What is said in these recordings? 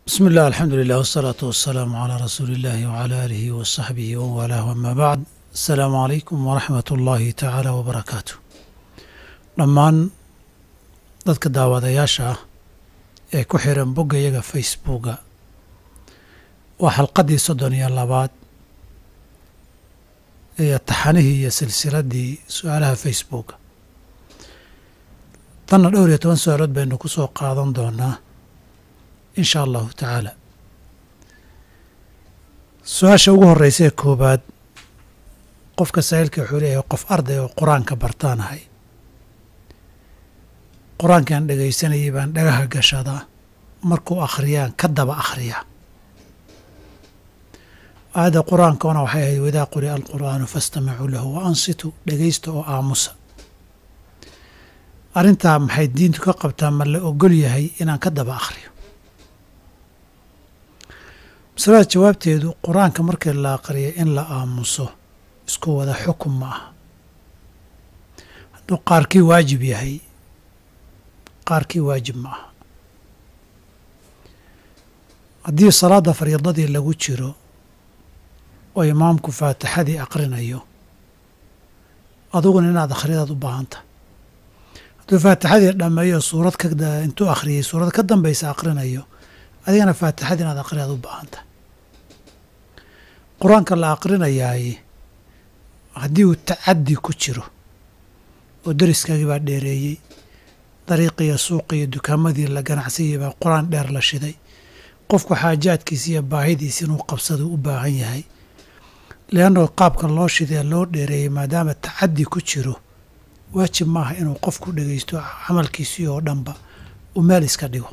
بسم الله الحمد لله والصلاة والسلام على رسول الله وعلى آله وصحبه ووالاه وما بعد السلام عليكم ورحمة الله تعالى وبركاته dhammaan dadka daawadayaasha ah ee ku xiran bogga iyaga facebooka waa xalqaddii soddon iyo labaad iyo taxanihii iyo silsiladdii su-aalaha facebooka tanna dhowr iyo toban su-aalood baynu ku soo qaadan doonaa in sha allahu tacaala su-aasha ugu horreysa ee koowaad qofka saa'ilka wuxuu leeyahay qof arday oo qur-aanka bartaanahay qur-aankaan dhegaysanayay baan dhagaha gashadaa markuu akhriyaan ka daba akhriyaa aayadda qur-aankana waxay ahayd wadaa quri'a alqur'aanu fastamicuu lahu wa ansitu dhegaysta oo aamusa arrintaa maxay diintu ka qabtaa ma la ogol yahay inaan ka daba akhriyo masalada jawaabteedu qur-aanka markii la aqriyo in la aamuso isku wada xukun ma aha hadduu qaarkii waajib yahay qaarkii waajib ma aha haddii salaadda fariidadii lagu jiro oo imaamku faatixadii aqrinayo aduguna inaad akhridaad u baahan tahay hadduu faatixadii dhammeeyo suurad ka intuu akhriyey suurad ka dambaysa aqrinayo adigana faatixadii inaad aqridaad u baahan tahay qur-aanka la aqrinayaay haddii uu tacaddi ku jiro oo deriskaagii baa dheereeyey dariiqiyo suuqiyo dukaamadii la ganacsayay baa qur-aan dheer la shiday qofku xaajaadkiisa iyo baahidiisa inuu qabsado u baahan yahay leannao qaabka loo shidee loo dheereeyey maadaama tacaddi ku jiro waajib maaha inuu qofku dhegaysto camalkiisii oo dhanba uu meel iska dhigo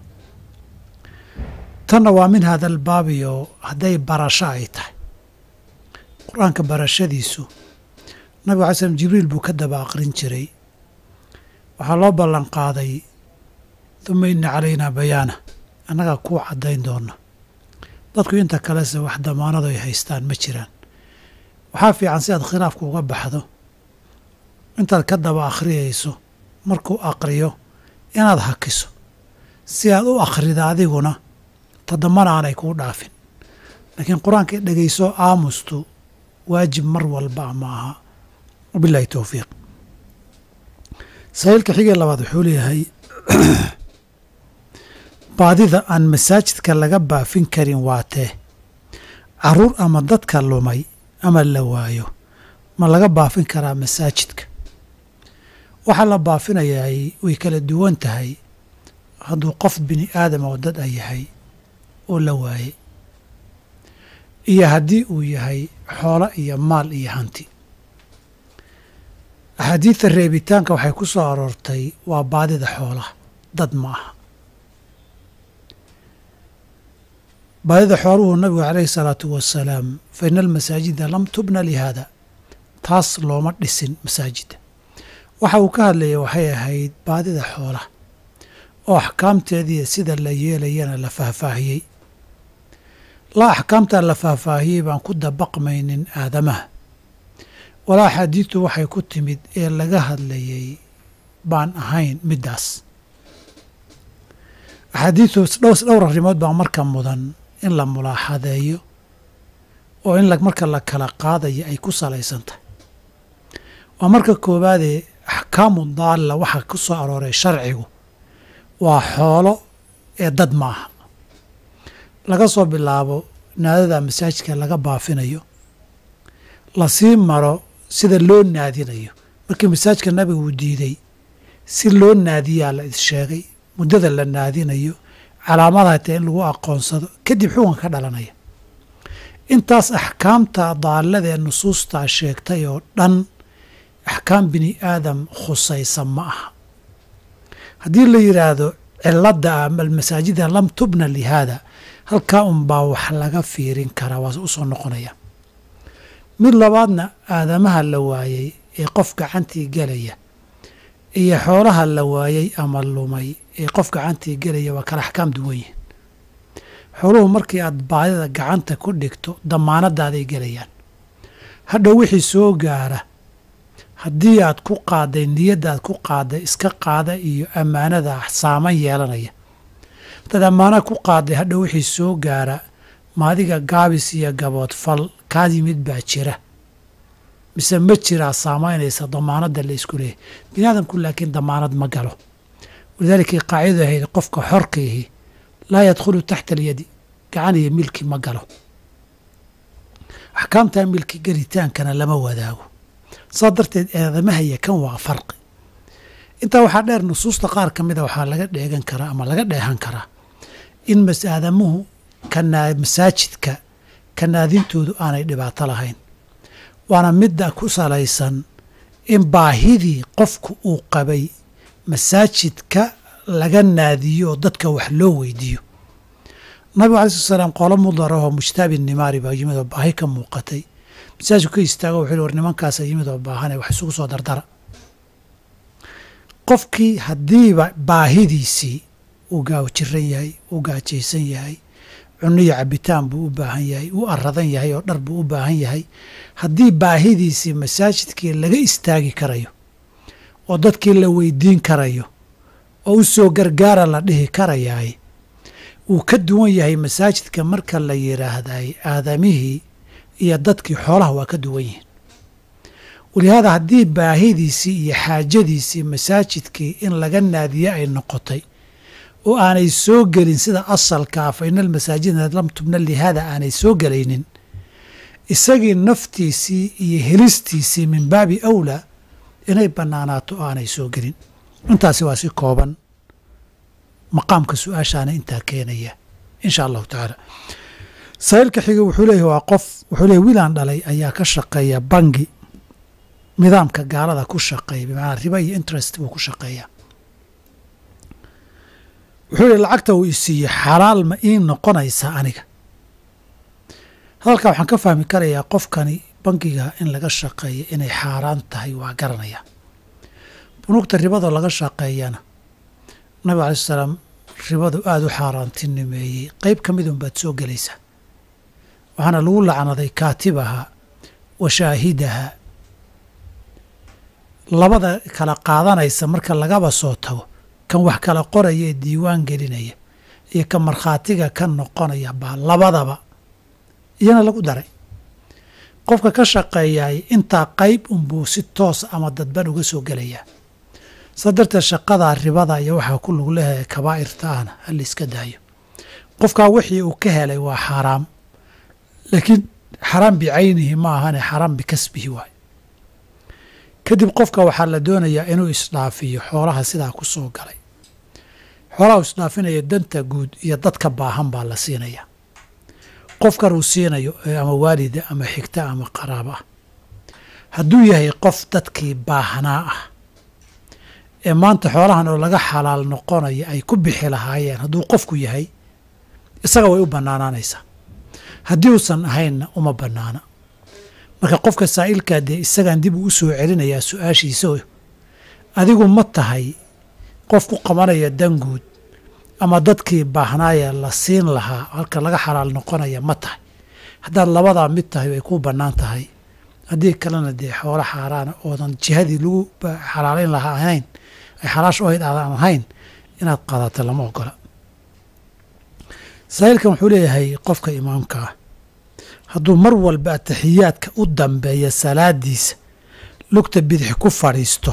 tanna waa min hada albaabiyo hadday barasho ay tahay qur-aanka barashadiisu nabiga alay slm jibriil buu ka daba aqrin jiray waxaa loo ballan qaaday duma ina calaynaa bayaana annagaa kuu caddayn doona dadku inta kalese wax damaanado ay haystaan ma jiraan waxaa fiican si aad khilaafka uga baxdo intaad ka daba akhriyayso markuu aqriyo inaad hakiso si aad u akhrida adiguna tadamana aanay kuu dhaafin laakiin qur-aanka dhegayso aamustu waajib mar walba ma aha wabilahi towfiiq sahiilka xigee labaad wuxuu leeyahay baadida aan masaajidka laga baafin karin waa tee caruur ama dadka lumay ama la waayo ma laga baafin karaa masaajidka waxaa la baafinayaay way kala duwan tahay hadduu qof bini aadam oo dad a yahay oo la waayey iyo haddii uu yahay xoolo iyo maal iyo hanti axaadiidta reebitaanka waxay ku soo aroortay waa baadida xoolaha dad ma aha baadida xooluhu nabigu calayhi salaatu wasalaam fa ina almasaajida lam tubna lihaada taas looma dhisin masaajidda waxa uu ka hadlayay waxay ahayd baadida xoolaha oo axkaamteediiyo sida la yeelayana la faahfaahiyey la axkaamtaa la faahfaahiyey baan ku dabaqmaynin aadamaha walaa axaadiidtu waxay ku timid ee laga hadlayay baan ahayn middaas axaadiidtu dhowr arrimood baa marka mudan in la mulaaxadeeyo oo in marka la kala qaadayo ay ku salaysan tahay waa marka koowaadee axkaamu daalla waxaa ku soo arooray sharcigu waa xoolo ee dad maaha laga soo bilaabo naadada masaajidka laga baafinayo lasii maro sida loo naadinayo markii masaajidka nabiga uu diiday si loo naadiyaa la issheegay muddada la naadinayo calaamadaha tae in lagu aqoonsado kadib xukunka ka dhalanaya intaas axkaamta daallada ee nusuustaa sheegtay oo dhan axkaam bini aadam khusaysa ma aha haddii la yidhaahdo ciladda almasaajida lam tubna lihaada halkaa unbaa wax laga fiirin karaa waa u soo noqonaya mid labaadna aadamaha la waayey ee qof gacantii gelaya iyo xoolaha la waayey ama lumay ee qof gacantii gelaya waa kala axkaam duwan yihin xooluhu markii aad baadida gacanta ku dhigto damaanadaaday gelayaan hadhow wixii soo gaara haddii aad ku qaaday niyaddaad ku qaaday iska qaada iyo ammaanada saaman yeelanaya haddaad ammaana ku qaaday hadhow wixii soo gaara maadiga gaabis iyo gabood fal kaa yimid baa jira mise ma jiraa saamaynaysa damaanadda la isku leeyahy bini aadamku laakiin damaanad ma galo walidaalika qaacidadu ahayd qofka xorkaihi laa yadkhulu taxta alyadi gacan iyo milki ma galo axkaamtaa milki gelitaankana lama wadaago saa darteed eedamahaya kan waa farqi intaa waxaa dheer nusuusta qaar ka mida waxaa laga dheegan karaa ama laga dheehan karaa in masaadamuhu kanaa masaajidka kanaadintoodu aanay dhibaato lahayn waana midda ku salaysan in baahidii qofku uu qabay masaajidka laga naadiyo oo dadka wax loo weydiiyo nabigu alai slat slaam qolo mudarahoo mujtaabi nimaari baa yimid oo baahi ka muuqatay masaajidku ka istaago wuxuu war nimankaasa yimid oo baahane wax isugu soo dardara qofkii haddiiba baahidiisii uu gaajiran yahay uu gaajaysan yahay cuniyo cabitaan buu u baahan yahay uu aradan yahay oo dhar buu u baahan yahay haddii baahidiisii masaajidkii laga istaagi karayo oo dadkii la weydiin karayo oo u soo gargaara la dhihi karayaay wuu ka duwan yahay masaajidka marka la yidhaahday aadamihii iyo dadkii xoolaha waa ka duwan yihiin walihaada haddii baahidiisii iyo xaajadiisii masaajidkii in laga naadiye ay noqotay oo aanay soo gelin sida asalkaa fa ina almasaajida lam tubna lihaada aanay soo gelaynin isagii naftiisii iyo helistiisii min baabi awlaa inay bannaanaato oo aanay soo gelin intaasi waa si kooban maqaamka su-aashaana intaa keenaya insha allahu tacaala saa'ilka xiga wuxuu leeyahy waa qof wuxuu leeyahy wiilaan dhalay ayaa ka shaqeeya bangi nidaamka gaalada ku shaqeeya bimacnaa riba iyo interest buu ku shaqeeyaa wuxuu yihi lacagta uu isiiye xalaal ma ii noqonaysaa aniga hadalkaa waxaan ka fahmi karayaa qofkani bangiga in laga shaqeeya inay xaaraan tahay waa garanaya bunuugta ribadoo laga shaqeeyana nabig alai salaam ribadu aada u xaaraantinimeeyey qeyb ka midun baad soo gelaysaa waxaana lagu lacnaday kaatibaha wa shaahidaha labada kala qaadanaysa marka lagaba soo tago kan wax kala qoraya ee diiwaan gelinaya iyo kan markhaatiga ka noqonaya baa labadaba iyana lagu daray qofka ka shaqeeyaay intaa qayb unbuu si toos ama dadban uga soo gelayaa saa darteed shaqadaa ribada iyo waxaa ku lug leeyahay kabaa'irta ahna ha la iska daayo qofkaa wixii uu ka helay waa xaaraam laakiin xaraam bicaynihi ma ahane xaraam bikasbihi waay kadib qofka waxaa la doonayaa inuu isdhaafiyo xoolaha sidaa ku soo galay xoolaha uu isdhaafinaya danta guud iyo dadka baahan baa la siinaya qofkan uu siinayo ama waalida ama xigta ama qaraabo ah hadduu yahay qof dadkii baahnaa ah ee maanta xoolahan oo laga xalaal noqonaya ay ku bixi lahaayeen hadduu qofku yahay isaga way u bannaanaanaysaa haddii uusan ahaynna uma bannaana marka qofka saa'ilkaa dee isagaan dib uu u soo celinayaa su-aashiisa adigu ma tahay qof ku qabanaya danguud ama dadkii baahnaaya la siin lahaa halka laga xalaal noqonaya ma tahay haddaad labadaa mid tahay way ku bannaan tahay haddii kalena dee xoolo xaaraana oodan jihadii lagu xalaalayn lahaa ahayn ay xalaash ohayd aadan ahayn inaad qaadato lama ogola saa'ilkan wuxuu leeyahay qofka imaamka ah hadduu mar walba ataxiyaadka u dambeeya salaadiisa lugta bidix ku fadhiisto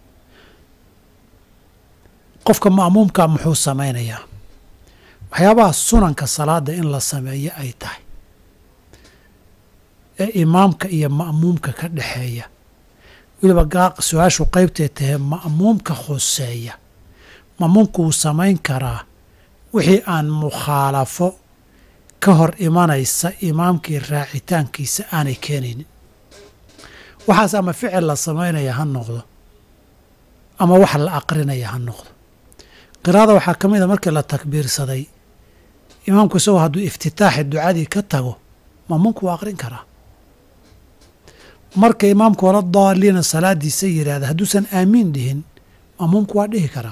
qofka ma'muumkaa muxuu samaynayaa waxyaabaha sunanka salaada in la sameeyo ay tahay ee imaamka iyo ma'muumka ka dhexeeya weliba su-aashu qaybtay tahay ma'muumka khuseeya ma'muumku wuu samayn karaa wixii aan mukhaalafo ka hor imanaysa imaamkii raacitaankiisa aanay keenaynin waxaas ama ficil la samaynaya ha noqdo ama wax la aqrinaya ha noqdo qiraada waxaa ka mid a markii la takbiirsaday imaamku isagoo hadduu iftitaaxi ducadii ka tago ma'muumku waa aqrin karaa marka imaamku wala daaliina salaadiisa yidhaahda hadduusan aamiin dhihin ma'muumku waa dhihi karaa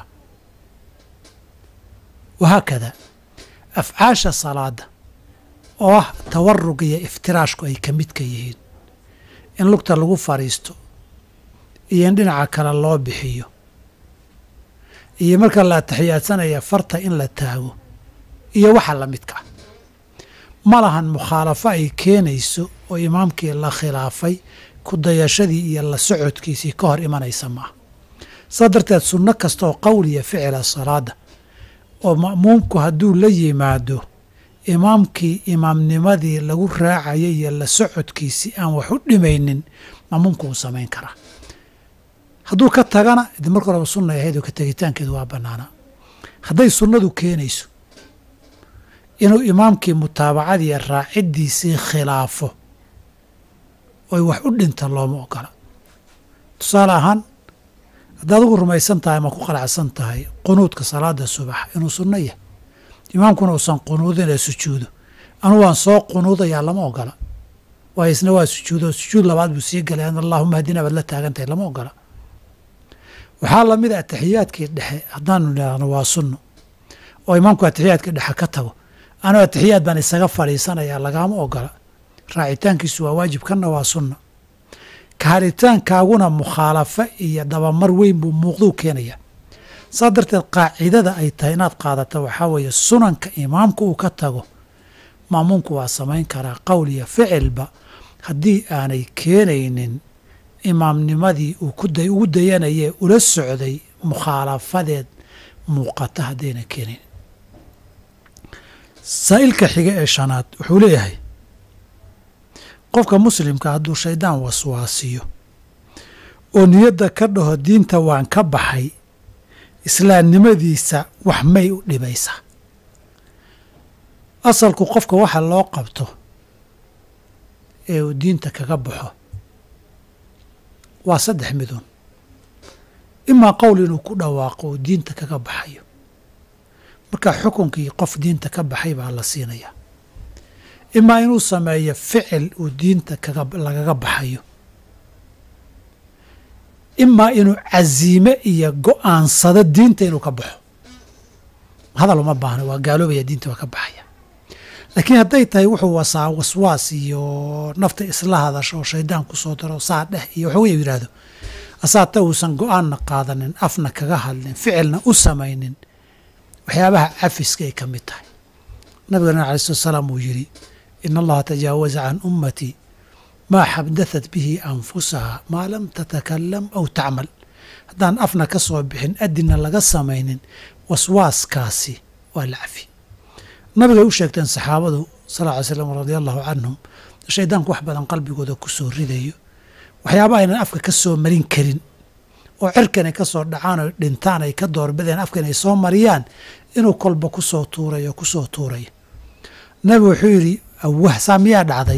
wahaakada afcaasha salaada oo ah tawarug iyo iftiraashku ay ka midka yihiin in lugta lagu fadhiisto iyo in dhinaca kale loo bixiyo iyo marka la ataxiyaadsanaya farta in la taago iyo waxa la midka ah ma lahan mukhaalafo ay keenayso oo imaamkii la khilaafay ku dayashadii iyo la socodkiisii ka hor imanaysa maaha saa darteed sunno kasta oo qowliya ficila salaada oo ma'muumku hadduu la yimaado imaamkii imaamnimadii lagu raacayay iyo la socodkiisii aan wax u dhimaynin ma'muumku wuu samayn karaa hadduu ka tagana idi marka horeba sunnay ahayd oo ka tegitaankeedu waa bannaanaa hadday sunnadu keenayso inuu imaamkii mutaabacadii raaciddiisii khilaafo oy wax u dhinta looma ogola tusaale ahaan haddaad ugu rumaysan tahay ama ku qalacsan tahay qunuudka salaada subax inuu sunno yahay imaamkuna uusan qunuudin ee sujuudo anu waan soo qunuudayaa lama ogola waayo isna waa sujuudo sujuud labaad buu sii galay an allaahuma hadina baad la taagantahay lama ogola waxaa lamid a atixiyaadkii dhexe haddaanu idhaahno waa sunno oo imaamku atixiyaadkii dhexe ka tago anuu atixiyaad baan isaga fadhiisanayaa lagaama ogola raacitaankiisu waa waajib kanna waa sunna kaharitaankaaguna mukhaalafo iyo dabamar weyn buu muuqduu keenaya saa darteed qaacidada ay tahay inaad qaadato waxaa weeye sunanka imaamka uu ka tago maamuumku waa samayn karaa qowl iyo ficilba haddii aanay keenaynin imaamnimadii uu ugu dayanayee ula socday mukhaalafadeed muuqata haddayna keenaynin saa'ilka xiga ee shanaad wuxuu leeyahay qofka muslimka hadduu shaydaan waswaasiyo oo niyadda ka dhaho diinta waan ka baxay islaamnimadiisa wax may u dhibaysaa asalku qofka waxa loo qabto ee uu diinta kaga baxo waa saddex midun imaa qowl inuu ku dhawaaqo uu diinta kaga baxayo marka xukunkii qof diinta ka baxay baa la siinayaa imaa inuu sameeyo ficil uu diinta lagaga baxayo imaa inuu casiime iyo go-aansado diinta inuu ka baxo hadal uma baahna waa gaaloobaya diinta waa ka baxaya laakiin hadday tahay wuxuu wasaa waswaas iyo nafta isla hadasho oo shaydaan kusoo daro saa dheh iyo waxuu yidhaahdo asaata uusan go-aanna qaadanin afna kaga hadlin ficilna u samaynin waxyaabaha cafiska ay ka mid tahay nabigana alai slat salaam uu yidhi in allaha tajaawaza can ummatii maa xabdathat bihi anfusaha maa lam tatakalam aw tacmal haddaan afna ka soo bixin adinna laga samaynin waswaaskaasi waa la cafi nabigay u sheegteen saxaabadu sal ly slam radia allahu canhum shaydaanku wax badan qalbigooda ku soo ridayo waxyaaba aynan afka ka soo marin karin oo cirkan ay ka soo dhacaan oo dhintaan ay ka doorbideen afkan ay soo mariyaan inuu kolba ku soo tuurayo ku soo tuurayo nabigu wuxuu yidhi awah saa miyaa dhacday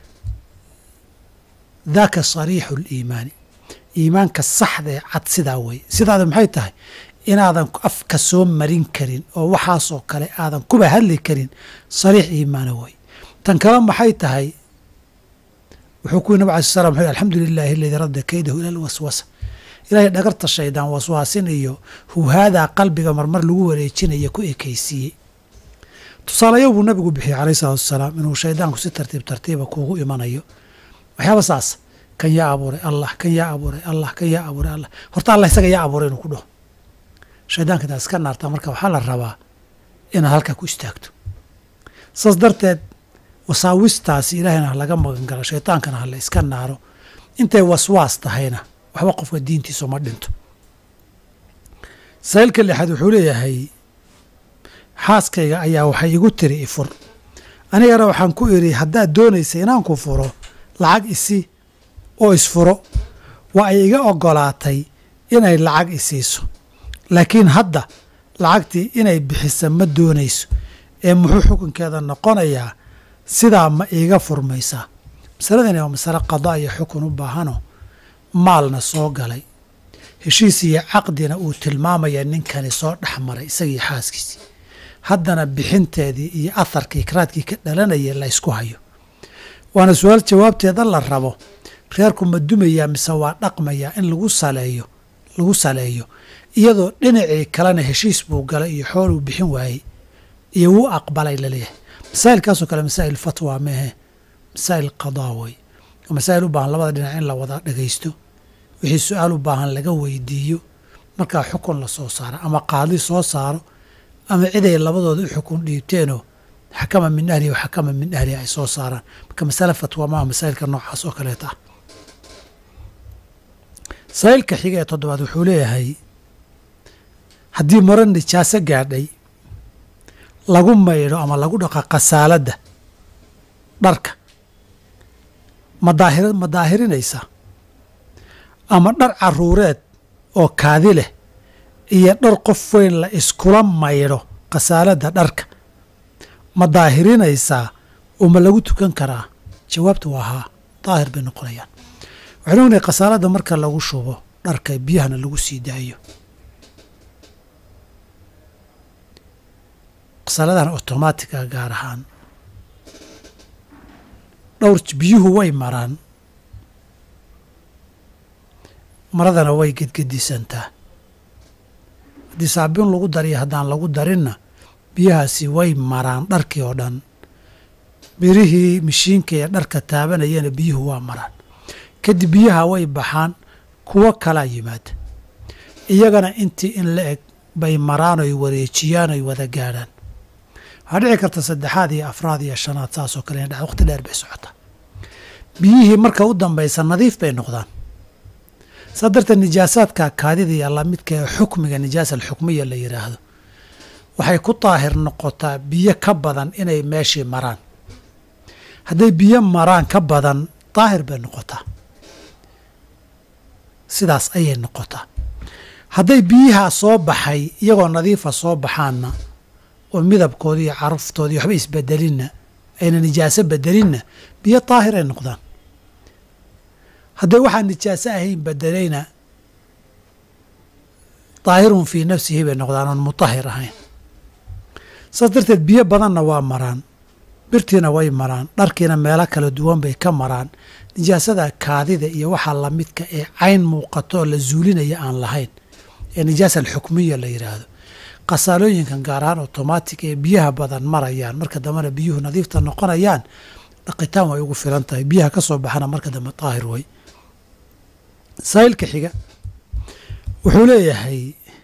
daaka sariixu liimaani iimaanka saxda ee cad sidaa weye sidaada maxay tahay inaadan afka soo marin karin oo waxaasoo kale aadan kuba hadli karin sariix iimaana wey tan kale maxay tahay wuxuu ku yiri nab alai slam wuxuu alxamdu lilahi aladii radda kaydahu ila alwaswasa ilaahay dhagarta shaydaan waswaasin iyo huhaadaa qalbiga marmar lagu wareejinaya ku ekaysiiyey tusaalayo buu nabigu bixiyey calayh salatu wasalaam inuu shaydaanku si tartiib tartiiba kuugu imanayo waxyaaba saas kan yaa abuuray allah kan yaa abuuray allah kan yaa abuuray allah horta allah isaga yaa abuuray inuu ku dhaho shaydaanka intaad iska naartaa marka waxaa la rabaa inaad halkaa ku istaagto saas darteed wasaawistaasi ilaahayna ha laga magan galo shaydaankana ha la iska naaro intay waswaas tahayna waxba qofka diintiisa ma dhinto saa'ilka lixaad wuxuu leeyahay xaaskayga ayaa waxay igu tiri ifur anigana waxaan ku idhi haddaad doonaysa inaan ku furo lacag isi oo isfuro waa ay iga oggolaatay inay lacag isiiso laakiin hadda lacagtii inay bixisa ma doonayso ee muxuu xukunkeeda noqonayaa sidaa ma iiga furmaysaa masaladani waa masale qadaa iyo xukun u baahanoo maalna soo galay heshiis iyo caqdina uu tilmaamaya ninkani soo dhex maray isagii xaaskiisii haddana bixinteedii iyo aharkii karaadkii ka dhalanaya la ysku hayo waana su-aal jawaabteeda la rabo reerku ma dumayaa mise waa dhaqmayaa in lagu saleeyo lagu saleeyo iyadoo dhinacii kalena heshiis buu galay iyo xooluu bixin waayey iyo wuu aqbalay laleeyahay masaa'ilkaasoo kale masaa'il fatwa meehe masaa'il qadaa wey oo masaa'il u baahan labada dhinac in la wada dhagaysto wixii su-aal u baahan laga weydiiyo markaa xukun la soo saaro ama qaadi soo saaro ama ciday labadooda u xukun dhiibteenoo xakama min ahlihi wa xakama min ahlihi ay soo saaraan marka masale fatwa maa masaa'ilka noocaas oo kaleeta ah masaa'ilka xiga ee toddobaad wuxuu leeyahay haddii maro nijaaso gaadhay lagu maydho ama lagu dhaqa khasaaladda dharka ma daahir ma daahirinaysaa ama dhar caruureed oo kaadi leh iyo dhar qof weyn la iskula maydho khasaaladda dharka ma daahirinaysaa oo ma lagu tukan karaa jawaabtu waa haa daahir bay noqonayaan waxaynu ognahay khasaaladda marka lagu shubo dharka biyahana lagu sii daayo khasaaladahan otomaatica gaar ahaan dhowr biyuhu way maraan maradana way gedgedisantaa haddii saabiin lagu dariyo haddaan lagu darinna biyahaasi way maraan dharkii oo dhan birihii mishiinka ee dharka taabanayana biyuhu waa maraan kadib biyaha way baxaan kuwo kalaa yimaada iyagana intii in la eg bay maraan oy wareejiyaan oy wada gaadhaan waxaa dhici karta saddexaad iyo afraad iyo shanaad saasoo kale ina dha waqti dheer bay socotaa biyihii marka u dambaysa nadiif bay noqdaan saa darteed nijaasaadka kaadida iyo lamidka ee xukmiga nijaasa alxukmiya la yidhaahdo waxay ku daahir noqotaa biyo ka badan inay meeshii maraan hadday biyo maraan ka badan daahir bay noqotaa sidaas ayay noqotaa hadday biyaha soo baxay iyagoo nadiifa soo baxaanna oo midabkoodi iyo caraftoodii waxba isbedelinna ayna nijaaso bedelinna biyo daahiray noqdaan hadday waxaan nijaaso ahayn bedelayna daahirun fii nafsihi bay noqdaan oon mutahir ahayn saas darteed biyo badanna waa maraan birtiina way maraan dharkiina meelo kala duwan bay ka maraan nijaasada kaadida iyo waxaa lamidka ee cayn muuqato oo la zuulinaya aan lahayn ee nijaasa alxukmiya la yidhaahdo khasaalooyinkan gaar ahaan otomaatic ee biyaha badan marayaan marka dambena biyuhu nadiifta noqonayaan dhaqitaan way ugu filan tahay biyaha ka soo baxana marka dambe daahir way saa'ilka xiga wuxuu leeyahay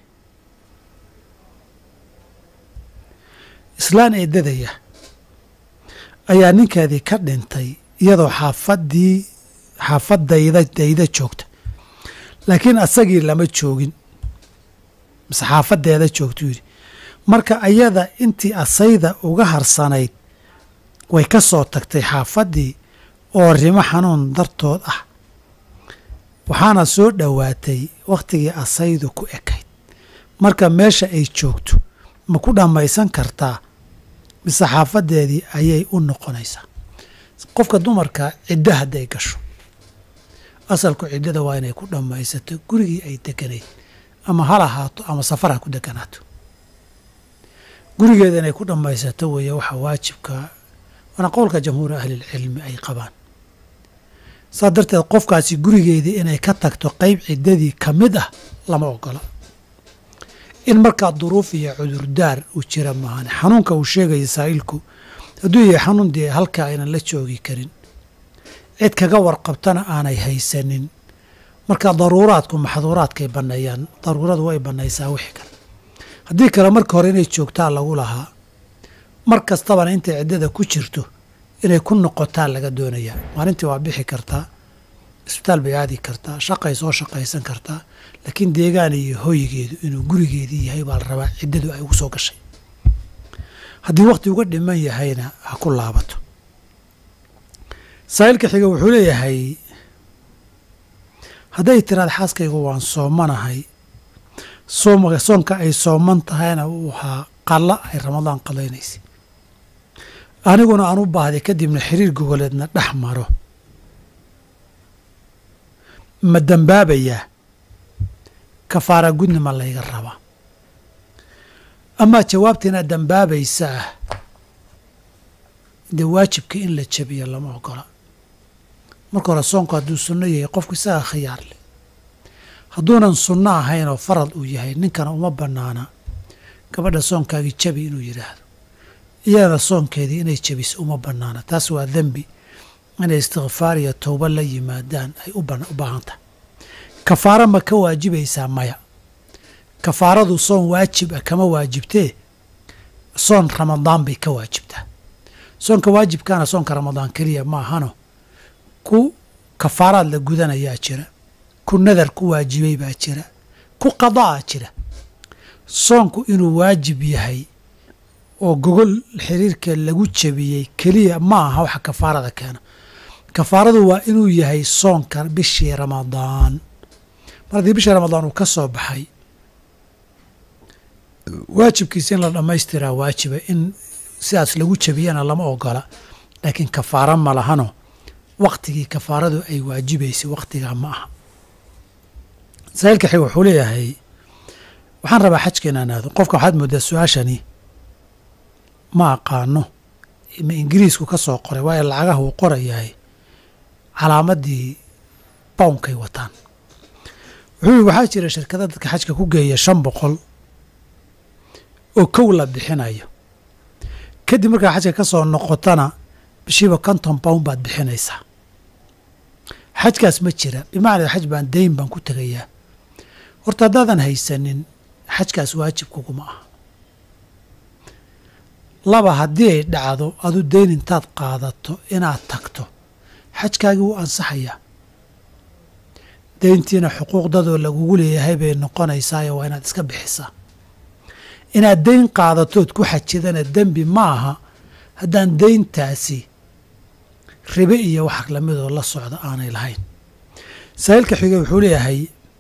islaan eedadaya ayaa ninkeedii ka dhintay iyadoo xaafadii xaafadayda dayda joogta laakiin asagii lama joogin mise xaafadeeda joogtuu yidhi marka ayada intii asayda uga harsanayd way ka soo tagtay xaafaddii oo rimo xanuun dartood ah waxaana soo dhowaatay wakhtigii asaydu ku ekayd marka meesha ay joogto ma ku dhammaysan kartaa mise xaafadeedii ayay u noqonaysaa qofka dumarka ciddo hadday gasho asalku ciddada waa inay ku dhammaysato gurigii ay deganayd ama hal ahaato ama safar ha ku deganaato gurigeeda inay ku dhammaysato weeye waxa waajibka waana qowlka jamhuuri ahlilcilmi ay qabaan saa darteed qofkaasi gurigeedii inay ka tagto qeyb ciddadii ka mid ah lama ogola in markaa duruuf iyo cudurdaar uu jira maahan xanuunka uu sheegaya saa'ilku hadduu yahay xanuun dee halkaa aynan la joogi karin cid kaga warqabtana aanay haysanin marka daruuraadku maxduuraadkay banneeyaan daruuradu way bannaysaa wixii kale haddii kale marka hore inay joogtaa lagu lahaa mar kastabana intay ciddada ku jirto inay ku noqotaa laga doonayaa maalintii waa bixi kartaa isbitaal bay aadi kartaa shaqay soo shaqaysan kartaa laakiin deegaan iyo hoygeedu inuu gurigeedii yahay baa la rabaa ciddadu ay ugu soo gashay haddii wakhti uga dhiman yahayna ha ku laabato saa'ilka xiga wuxuu leeyahay hadday tiraad xaaskaygu waan soomanahay soom soonka ay sooman tahayna uu ahaa qalla ay ramadaan qalaynaysa aniguna aan u baahday kadibna xiriir gogoleedna dhex maro ma dembaabayaa kafaara gudni ma layga rabaa amaa jawaabta inaad dembaabaysa ah dee waajibka in la jabiyo lama ogola marka hore soonku hadduu sunno yahay qofku isagaa khiyaar leh hadduunan sunno ahayn oo farad uu yahay ninkana uma bannaana gabadha soonkaagii jabi inuu yidhaahdo iyadana soonkeedii inay jabiso uma bannaana taas waa dembi inay istikfaar iyo towba la yimaadaan ay u baahan tahay kafaaro ma ka waajibaysaa maya kafaaradu soon waajib ah kama waajibtee soon ramadaan bay ka waajibtaa soonka waajibkaana soonka ramadaan keliya ma ahano ku kafaaraad la gudanayaa jira ku nadar ku waajibay baa jira ku qadaa jira soonku inuu waajib yahay oo gogol xiriirka lagu jebiyey keliya ma aha waxa kafaarada keena kafaaradu waa inuu yahay soonka bishii ramadaan mar haddii bishii ramadaan uu ka soo baxay waajibkiisa in la dhammaystiraa waajiba in sidaas lagu jebiyana lama ogola laakiin kafaaro ma lahano waktigii kafaaradu ay waajibaysay waktigaa ma aha saa'ilka xig wuxuu leeyahay waxaan rabaa xajka inaan aado qofka waxaad moodaa su-aashani ma aqaano ma ingiriisku ka soo qoray waayo lacagaha uu qorayahay calaamadii bownkay wataan wuxuu waxaa jira shirkada dadka xajka ku geeya shan boqol oo kow la bixinayo kadib markaa xajka ka soo noqotana bishiiba konton pound baad bixinaysaa xajkaas ma jira bimacnaa xaj baan dayn baan ku tegayaa horta haddaadan haysanin xajkaas waajib kuguma aha laba haddii ay dhacdo adu dayn intaad qaadato inaad tagto xajkaagii wuu ansaxayaa dayntiina xuquuqdadoo lagugu leeyahay bay noqonaysaayo waa inaad iska bixisaa inaad dayn qaadatood ku xajidana dembi ma aha haddaan dayntaasi ribe iyo wax lamidoo la socda aanay lahayn saa'ilka xiga wuxuu leeyahay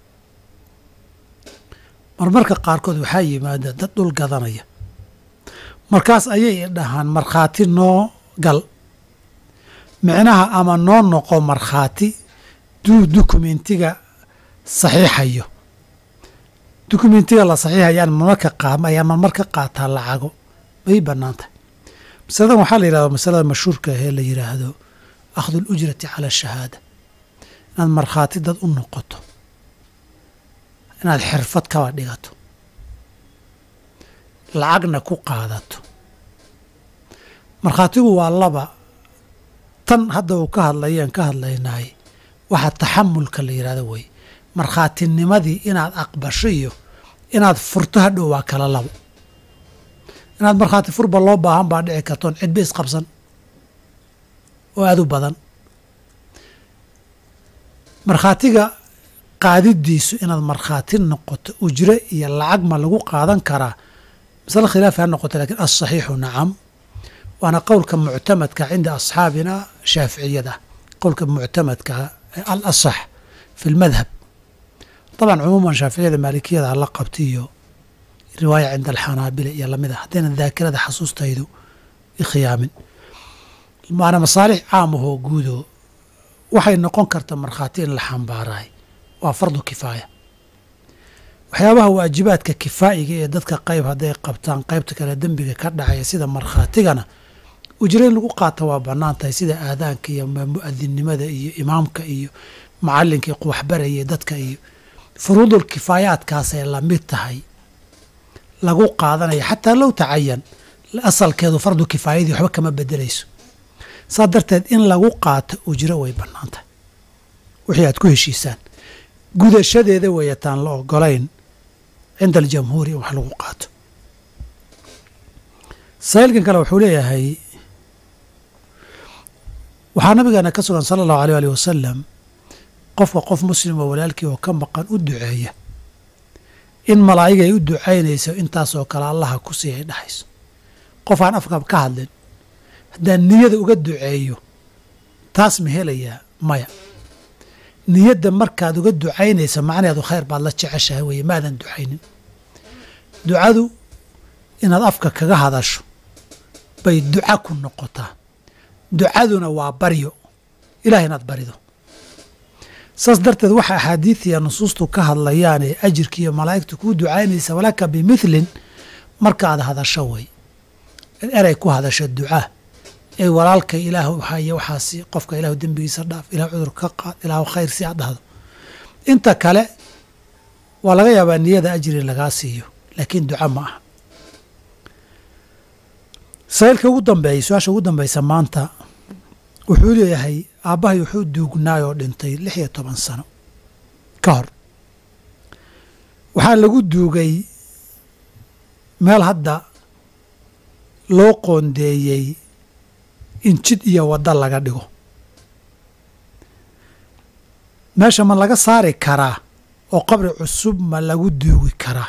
marmarka qaarkood waxaa yimaada dad dhul gadanaya markaas ayay dhahaan markhaati noo gal micnaha ama noo noqo markhaati duu dukumentiga saxiixayo dukumentiga la saxiixayaan marmarka qaam ayaa marmar ka qaataa lacago may bannaan tahay masaladan waxaa la yidhahda masalada mashhuurka ahee la yidhaahdo akhdu alujrati cala ashahaada inaad markhaati dad u noqoto inaad xirfad kaba dhigato lacagna ku qaadato markhaatigu waa laba tan hadda uu ka hadlayeen ka hadlaynaay waxaa taxamulka la yidhahdo wey markhaatinimadii inaad aqbasho iyo inaad furto hadhow waa kala labo inaad markhaati furba loo baahan baa dhici kartoon cidba isqabsan oo aad u badan markhaatiga qaadidiisu inaad markhaati noqoto ujre iyo lacag ma lagu qaadan karaa masale khilaafi ha noqoto lakiin asaxiixu nacam waana qowlka muctamadka cinda asxaabina shaaficiyada qowlka muctamadka al asax fi lmadhab طبعا cumuuman shaaficiyada maalikiyada la qabta iyo riwaaya cinda alxanaabila iyo lamida haddaynan daakirada xasuustaydu ikhiyaamin maana masaalix caam ahoo guudo waxay noqon karta markhaati in la xambaaraay waa fardu kifaaya waxyaabaha waajibaadka kifaa'iga ee dadka qayb hadday qabtaan qaybta kale dembiga ka dhacaya sida markhaatigana ujre in lagu qaata waa bannaan tahay sida aadaanka iyo mu'adinnimada iyo imaamka iyo macalinka waxbaraya dadka iyo furuudul kifaayaadkaasay lamid tahay lagu qaadanaya xataa low tacayan asalkeedu fardu kifaayadii waxba kama bedelayso saa darteed in lagu qaato ujro way bannaan tahay wixii aad ku heshiisaan gudashadeeda weeyataan la ogolayn cinda aljamhuuri in wax lagu qaato saa'ilkan kale wuxuu leeyahay waxaa nabigeena ka sugan sala allahu aleyh alih wasalam qofka qof muslima walaalkii oo ka maqan u duceeya in malaa'igay u ducaynayso intaasoo kale allaha ku sii ay dhahayso qof aan afka ka hadlin haddaan niyada uga duceeyo taas ma helayaa maya niyadda markaad uga ducaynaysa macnaheedu khayr baad la jeceshahay weeye maadan ducaynin ducadu inaad afka kaga hadasho bay duca ku noqotaa ducaduna waa baryo ilaah inaad barido saas darteed waxa axaadiidiya nusuustu ka hadlayaan ee ajirka iyo malaa'igtu kuu ducaynaysa walaka bimidlin markaad hadasho way erey ku hadasho ducaa ee walaalka ilaahu haya waxaasi qofka ilaahu dembigiisa dhaaf ilahu cudur ka qaad ilaahu khayr si aad dhahdo inta kale waa laga yaabaa niyada ajri lagaa siiyo laakiin duca ma aha saa'ilka ugu dambeeyay su-aasha ugu dambeysa maanta wuxuu leeyahay aabbahay wuxuu duugnaay oo dhintay lix iyo toban sano ka hor waxaa lagu duugay meel hadda loo qoondeeyey in jid iyo waddo laga dhigo meesha ma laga saari karaa oo qabri cusub ma lagu duugi karaa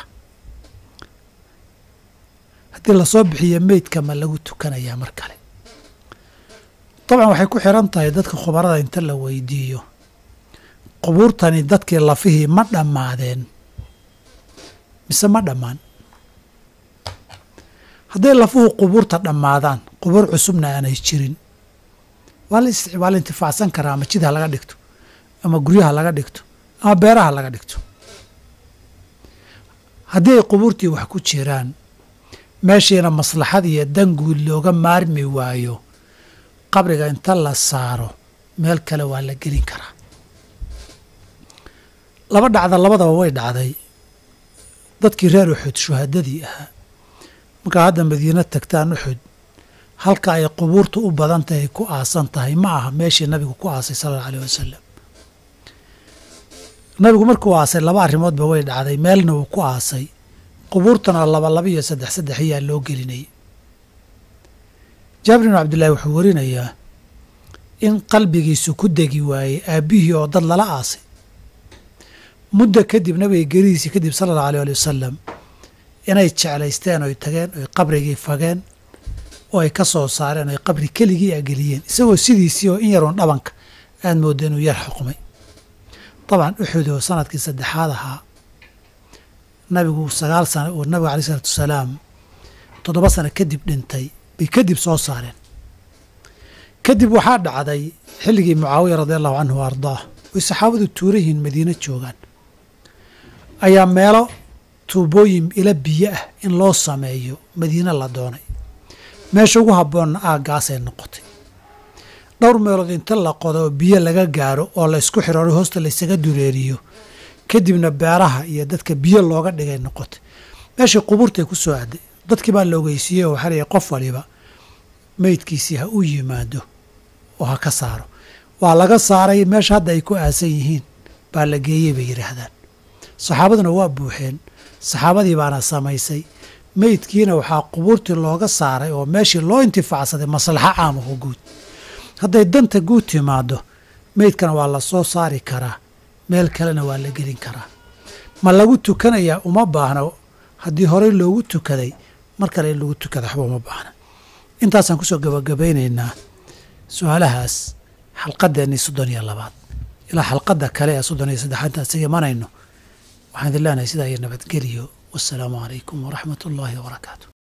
haddii lasoo bixiyo meydka ma lagu tukanayaa mar kale dabcan waxay ku xiran tahay dadka khubarada inta la weydiiyo qubuurtani dadkii lafihii ma dhammaadeen mise ma dhammaan hadday lafuhu qubuurta dhammaadaan qubuur cusubna aanay jirin waa la waa la intifaacsan karaa ama jid ha laga dhigto ama guryaha laga dhigto ama beeraha laga dhigto haddii ay qubuurtii wax ku jiraan meeshiina maslaxad iyo danguud looga maarmi waayo qabriga inta la saaro meel kale waa la gelin karaa laba dhacda labadaba way dhacday dadkii reer uxud shuhadadii ahaa markaa hadda madiino tagtaan uxud halka ay qubuurtu u badan tahay ku aasan tahay ma aha meeshii nabigu ku aasay sala alla aleh wasalam nabigu markuu aasay laba arrimoodba way dhacday meelna uu ku aasay qubuurtana laba laba iyo saddex saddex ayaa loo gelinayay jaabir binu cabdillahi wuxuu warinayaa in qalbigiisu ku degi waayey aabbihii oo dad lala aasay muddo kadib nabiga gerihiisii kadib sala allahu aleh ali wasalam inay jeclaysteen oy tageen oy qabrigii fageen oo ay ka soo saareen oy qabri keligii ageliyeen isagoo sidiisii oo in yaroon dhabanka aad moodda inuu yar xuqmay dabcan uxud oo sanadkii saddexaad ahaa nabigu sagaal sano oo nabiga alai isalaatu wasalaam toddoba sano kadib dhintay bay kadib soo saareen kadib waxaa dhacday xilligii mucaawiya radi allahu canhu wa ardaah way saxaabadu tuura yihiin madiino joogaan ayaa meelo tuubooyin ila biyo ah in loo sameeyo madiine la doonay meesha ugu habboonna aaggaasay noqotay dhowr meelood inta la qodo oo biyo laga gaaro oo la ysku xirooray hoosta laysaga dureeriyo kadibna beeraha iyo dadka biyo looga dhigay noqotay meeshii qubuurtay ku soo aaday dadkii baa la ogeysiiyey oo waxaa leeyahy qof waliba meydkiisii ha u yimaado oo ha ka saaro waa laga saaray meesha hadda ay ku aasan yihiin baa la geeyey bay yidhaahdaan saxaabaduna waa buuxeen saxaabadii baana samaysay meydkiina waxaa qubuurtii looga saaray oo meeshii loo intifaacsaday maslaxo caamaho guud hadday danta guud timaado meydkana waa la soo saari karaa meel kalena waa la gelin karaa ma lagu tukanayaa uma baahno haddii horey loogu tukaday mar kale in lagu tukada waxba uma baahna intaasaan kusoo gabagabaynaynaa su-aalahaas xalqadeennii soddon iyo labaad ilaa xalqadda kale ee soddon iyo saddexaad intaan isaga imanayno waxaan idin leenahay sidaa iyo nabadgeliyo wassalaamu calaykum waraxmat ullaahi wabarakaatu